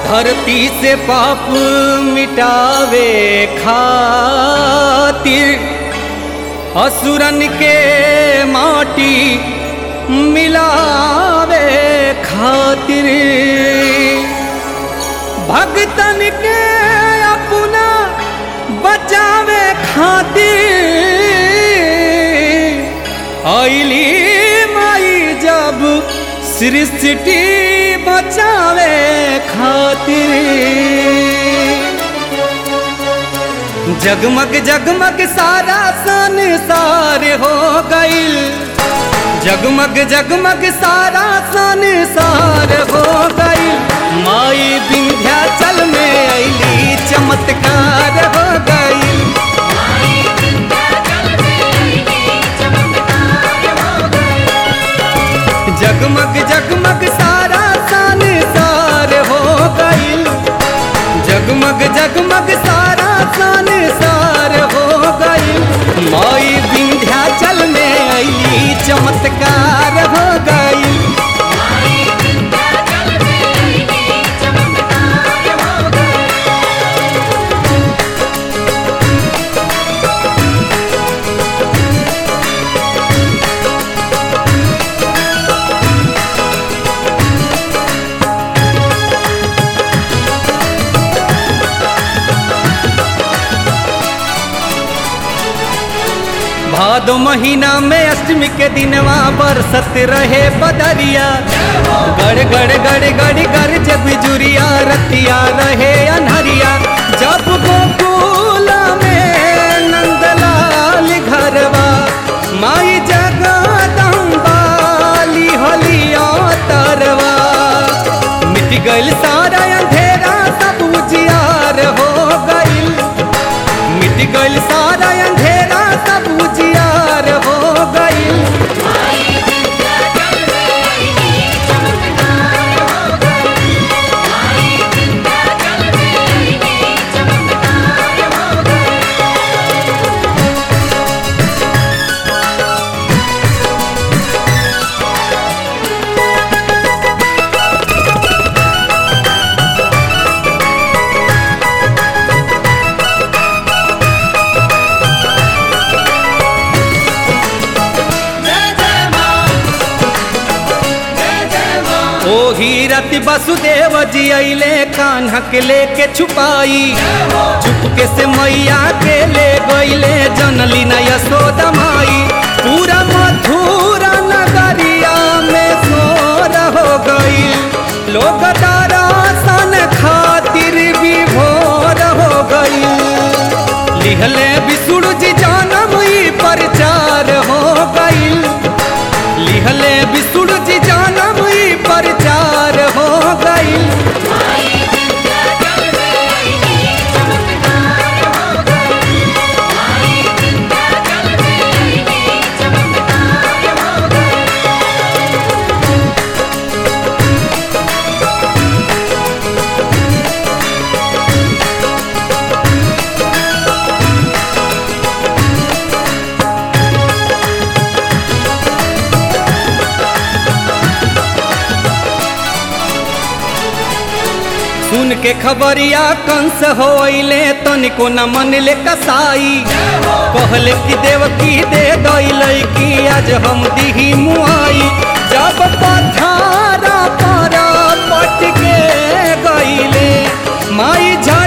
धरती से पाप मिटावे खातिर असुरन के माटी मिलावे खातिर भगतन के अपना बचावे खातिर आइली माई जब सृष्टि बचावे खातिर जगमग जगमग सारा संसार हो गईल जगमग जगमग सारा संसार हो गईल माई विंध्याचल में अली चमत्कार हो गईल जगमग जगमग सारा संसार हो गईल जगमग जगमग सारा संसार हो गईल माई विंध्याचल में अली चमत्कार हो गईल भादो महीना में अष्टमी के दिनवा बरसत रहे बदरिया गड़ गड़ गड़ गड़ गड़ जब बिजुरिया रतिया रहे अनहरिया जब गोकुल में नंदलाल घरवा माई जगदम्बा लिहलिया तरवा मिट गइल सारा अंधेरा सब उजियार हो गइल मिट गइल सारा अंधेरा सब उजियार हो गइल ओही रति वसुदेव जी अइले कान्हा के लेके छुपाई चुपके से मैया के ले गइले जनली न यशोदा माई पूरा मथुरा नगरिया में शोर हो गईल लोग दर्शन खातिर विभोर हो गईल लिहले विष्णु जी जानम ई प्रचार हो गईल लिहले विष्णु जी जानम ई प्रचार हो गईल सुन के खबरिया कंस होइले तनिको न मन ले कसाई कहले कि देवकी दे दैलै कि आज हम दिही मुआई जब पथारा पर पट के गइले माई झ